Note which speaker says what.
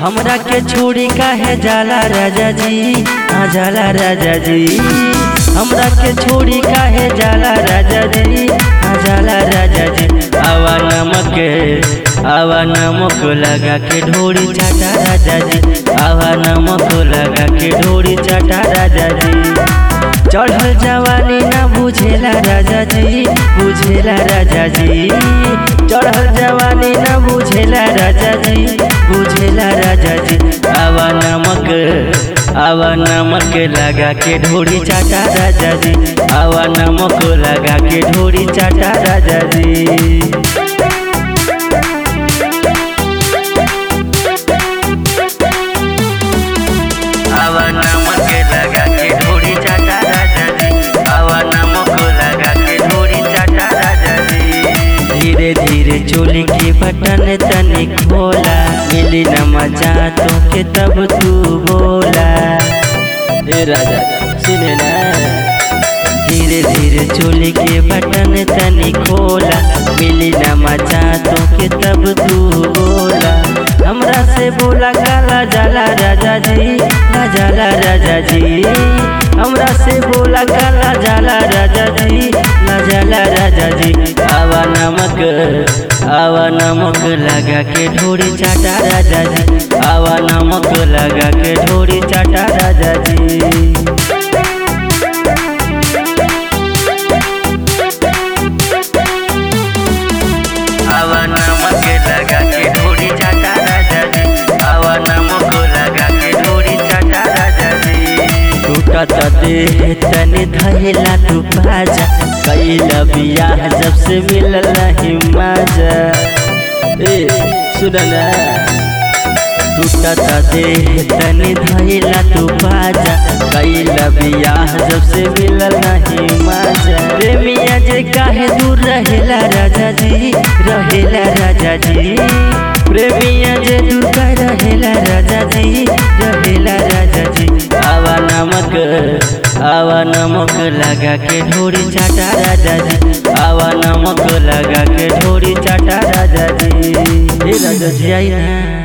Speaker 1: हमरा के छोड़ी काहे जाला राजा जी हाँ जाला राजा जी हमरा के छोड़ी काहे जाला राजा जी हाँ जाला राजा जी आवा नमक आवा नमक लगा के ढोरी चाटा राजा जी आवा नमक लगा के ढोरी चाटा राजा जी चढ़ल जवानी ना बुझेला राजा जी बुझेला राजा जी चढ़ल जवानी ना बुझेला राजा जी बुझेला राजा जी आवा नमक आवा नमक लगा के ढोरी चाटा राजा जी आवा नमक लगा के ढोरी चाटा राजा जी आवा नमक लगा के ढोरी चाटा राजा जी आवा नमक लगा के ढोरी चाटा राजा जी धीरे धीरे चोली के बटन तनी खोला मिली न मजा तो के तब तू बोला ए राजा सुने ना धीरे धीरे चोली के बटन तनी खोला मिली न मजा तो के तब तू बोला हमरा से बोला काला जाला राजा जी ना जाला राजा जी हमरा से बोला काला जाला राजा जी ना जाला राजा जी आवा नमक आवा नमक लगा के ढोरी चाटा राजा जी आवा नमक लगा के ढोरी चाटा राजा जी आवा नमक लगा के ढोरी चाटा राजा जी आवा नमक लगा के ढोरी चाटा राजा जी टूटत देह तनी धैला तू बाजा कैला बियाह जब से मिलल नहीं मजा ए सुन ना टूटत देह तनी धैला तू बाजा कैला बियाह जब से मिलल नहीं मजा प्रेमिया जे काहे दूर रहेला राजा जी रहेला राजा जी प्रेमिया जे दूर का रहेला राजा जी रहेला राजा जी आवा नमक आवा नमक लगा के ढोरी चाटा राजा जी आवा नमक लगा के ढोरी चाटा राजा जी ए राजा जी आई ना